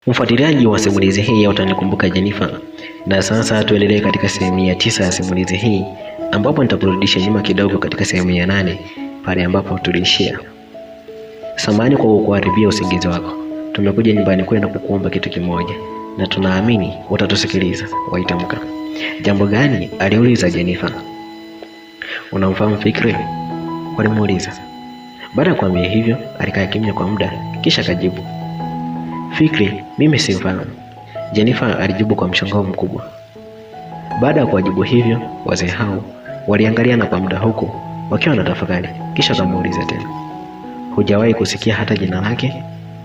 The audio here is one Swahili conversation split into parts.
Mfuatiliaji wa simulizi hii ya Utanikumbuka Jenifer, na sasa tuendelee katika sehemu ya tisa ya simulizi hii ambapo nitakurudisha nyuma kidogo katika sehemu ya nane pale ambapo tuliishia. Samahani kwa kukuharibia usingizi wako. Tumekuja nyumbani kwenu kukuomba kitu kimoja na tunaamini utatusikiliza. Waitamka. Jambo gani? aliuliza Jenifer. Unamfahamu Fikri? walimuuliza. Baada ya kuambia hivyo, alikaa kimya kwa muda, kisha akajibu, Fikri, mimi simfahamu. Jenifer alijibu kwa mshangao mkubwa. Baada ya kuwajibu hivyo, wazee hao waliangaliana kwa muda, huku wakiwa na tafakari, kisha akamuuliza tena, hujawahi kusikia hata jina lake?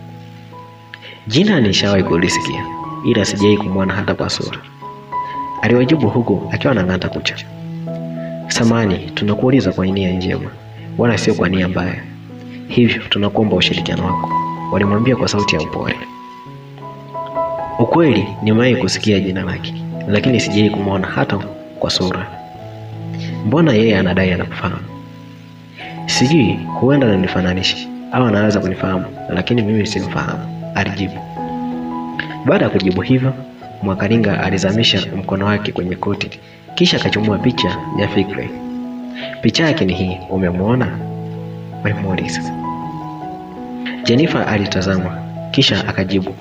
Jina nishawahi kulisikia, ila sijawahi kumwona hata kwa sura, aliwajibu huku akiwa anang'ata kucha. Samani, tunakuuliza kwa nia njema, wala sio kwa nia mbaya, hivyo tunakuomba ushirikiano wako, walimwambia kwa sauti ya upole. Ukweli nimewahi kusikia jina lake, lakini sijawahi kumwona hata kwa sura. Mbona yeye anadai anakufahamu? Sijui, huenda ananifananisha au anaweza kunifahamu, lakini mimi simfahamu, alijibu. Baada ya kujibu hivyo, Mwakalinga alizamisha mkono wake kwenye koti, kisha akachumua picha ya Fikri. Picha yake ni hii, umemwona? walimuuliza. Jenifer alitazama kisha akajibu,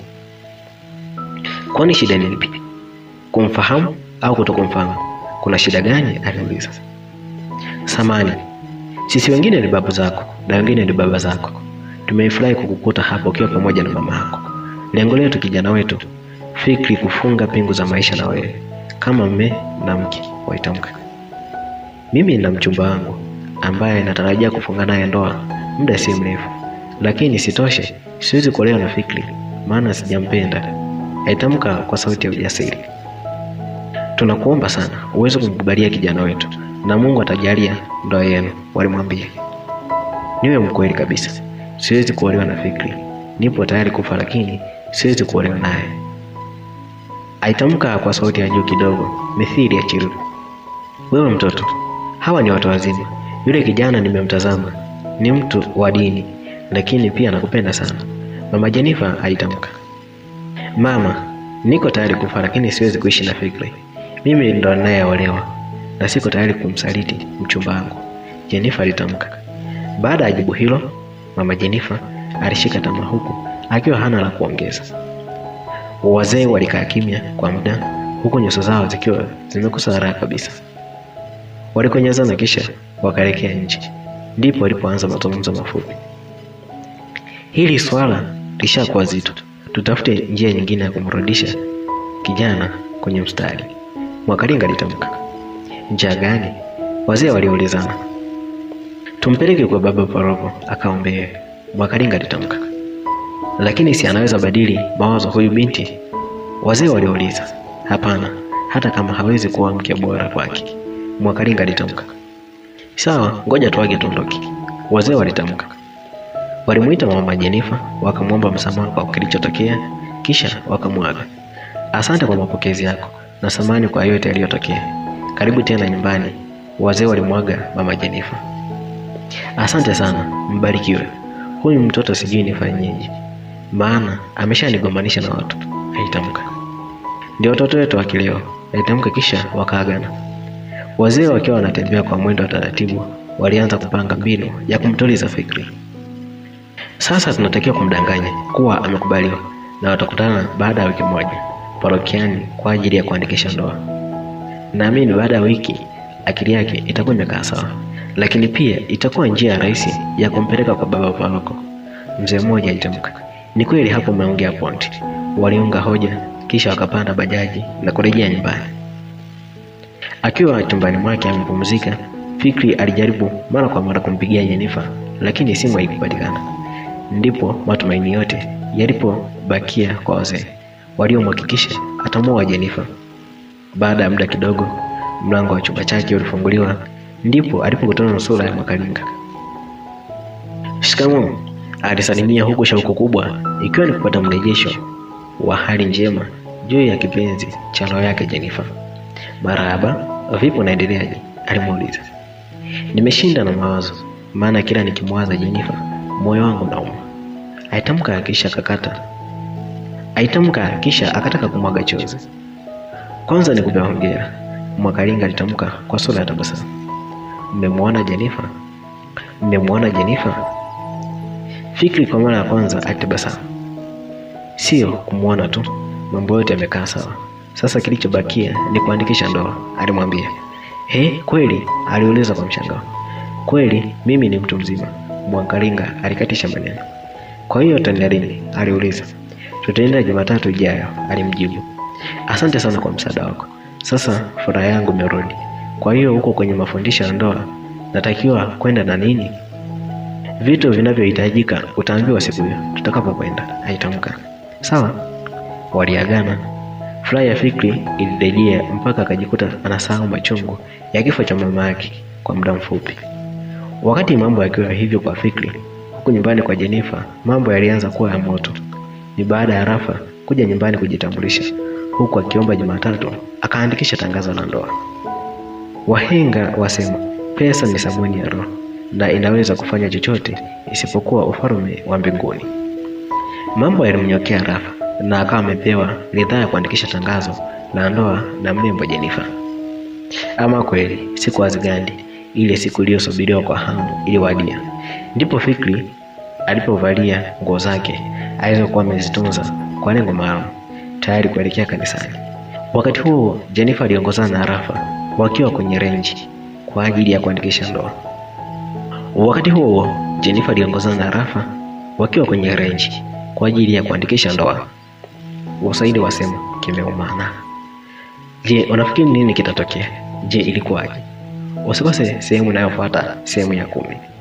kwani shida ni ipi? Kumfahamu au kutokumfahamu? Kuna shida gani? aliuliza. Samani, sisi wengine ni babu zako na wengine ni baba zako. Tumefurahi kukukuta hapa ukiwa pamoja na mama yako. Lengo letu kijana wetu Fikri kufunga pingu za maisha na wewe kama mme na mke, waitamka. Mimi nina mchumba wangu ambaye natarajia kufunga naye ndoa muda si mrefu, lakini sitoshe, siwezi kuolewa na Fikri maana sijampenda, aitamka kwa sauti ya ujasiri. Tunakuomba sana uweze kumkubalia kijana wetu na Mungu atajalia ndoa yenu, walimwambia. Niwe mkweli kabisa, siwezi kuolewa na Fikri, nipo tayari kufa, lakini siwezi kuolewa naye, aitamka kwa sauti ya juu kidogo, mithili ya chiru. Wewe mtoto, hawa ni watu wazima. Yule kijana nimemtazama ni mtu wa dini, lakini pia nakupenda sana, mama Jenifer aitamka. Mama, niko tayari kufa, lakini siwezi kuishi na Fikri. Mimi ndo ninayeolewa na siko tayari kumsaliti mchumba wangu, Jenifer alitamka. Baada ya jibu hilo, mama Jenifer alishika tamaa, huku akiwa hana la kuongeza. Wazee walikaa kimya kwa muda, huku nyuso zao zikiwa zimekosa raha kabisa. Walikonyezana kisha wakaelekea nje, ndipo walipoanza mazungumzo mafupi. Hili swala lishakuwa zito, tutafute njia nyingine ya kumrudisha kijana kwenye mstari, Mwakalinga alitamka. Njia gani? Wazee waliulizana. Tumpeleke kwa baba paroko akaombee, Mwakalinga alitamka. Lakini si anaweza badili mawazo huyu binti? Wazee waliuliza. Hapana, hata kama hawezi kuwa mke bora kwake, Mwakalinga alitamka. Sawa, ngoja tuage tuondoke, wazee walitamka. Walimuita mama Jenifer wakamwomba msamaha kwa kilichotokea, kisha wakamwaga. Asante kwa mapokezi yako na samani kwa yote yaliyotokea. Karibu tena nyumbani, wazee walimwaga mama Jenifer. Asante sana, mbarikiwe. Huyu mtoto sijui nifanyeje, maana ameshanigombanisha na watu, aitamka. Ndio watoto wetu wa kileo, aitamka, kisha wakaagana. Wazee wakiwa wanatembea kwa mwendo wa taratibu, walianza kupanga mbinu ya kumtuliza Fikri. Sasa tunatakiwa kumdanganya kuwa amekubaliwa na watakutana baada ya wiki moja parokiani kwa ajili ya kuandikisha ndoa. Naamini baada ya wiki akili yake itakuwa imekaa sawa, lakini pia itakuwa njia rahisi ya kumpeleka kwa baba paroko. Mzee mmoja alitamka. Ni kweli, hapo umeongea point. Waliunga hoja, kisha wakapanda bajaji na kurejea nyumbani. Akiwa chumbani mwake amepumzika, Fikri alijaribu mara kwa mara kumpigia Jenifer, lakini simu haikupatikana. Ndipo matumaini yote yalipobakia kwa wazee waliomhakikisha atamuoa Jenifer. Baada ya muda kidogo, mlango wa chumba chake ulifunguliwa, ndipo alipokutana na sura ya Mwakalinga. Shikamoo, alisalimia huku shauku kubwa ikiwa ni kupata mrejesho wa hali njema juu ya kipenzi cha roho yake Jenifer. Marahaba, vipi, unaendeleaje? alimuuliza. Nimeshinda na mawazo, maana kila nikimwaza Jenifer moyo wangu nauma, aitamka kisha kakata Aitamka kisha akataka kumwaga chozi. Kwanza nikupe hongera, Mwakalinga alitamka kwa sura ya tabasamu. Mmemwona Jenifa? Mmemwona Jenifa? Fikri kwa mara ya kwanza alitabasamu. Sio kumwona tu, mambo yote yamekaa sawa. Sasa kilichobakia ni kuandikisha ndoa, alimwambia. He, kweli? aliuliza kwa mshangao. Kweli, mimi ni mtu mzima, Mwakalinga alikatisha maneno. Kwa hiyo utaenda lini? aliuliza. Tutaenda Jumatatu ijayo, alimjibu. Asante sana kwa msaada wako. Sasa furaha yangu imerudi. Kwa hiyo huko kwenye mafundisho ya ndoa natakiwa kwenda na nini? Vitu vinavyohitajika utaambiwa siku hiyo tutakapokwenda, aitamka. Sawa. Waliagana. Furaha ya Fikri ilirejea mpaka akajikuta anasahau machungu ya kifo cha mama yake kwa muda mfupi. Wakati mambo yakiwa hivyo kwa Fikri, huku nyumbani kwa Jenifa mambo yalianza kuwa ya moto. Ni baada ya Rafa kuja nyumbani kujitambulisha, huku akiomba Jumatatu akaandikisha tangazo la ndoa. Wahenga wasema pesa ni sabuni ya roho na inaweza kufanya chochote isipokuwa ufalme wa mbinguni. Mambo yalimnyokea Rafa na akawa amepewa ridhaa ya kuandikisha tangazo la ndoa na mrembo Jenifa. Ama kweli siku hazigandi, ile siku iliyosubiriwa kwa hamu iliwadia. Ndipo Fikri alipovalia nguo zake alizokuwa amezitunza kwa lengo maalum, tayari kuelekea kanisani. Wakati huo Jenifa aliongozana na Rafa wakiwa kwenye renji kwa ajili ya kuandikisha ndoa. Wakati huo Jenifa aliongozana na Rafa wakiwa kwenye renji kwa ajili ya kuandikisha ndoa. Waswahili wasema kimeumana. Je, unafikiri nini kitatokea? Je, ilikuwaje? Usikose sehemu inayofuata, sehemu ya kumi.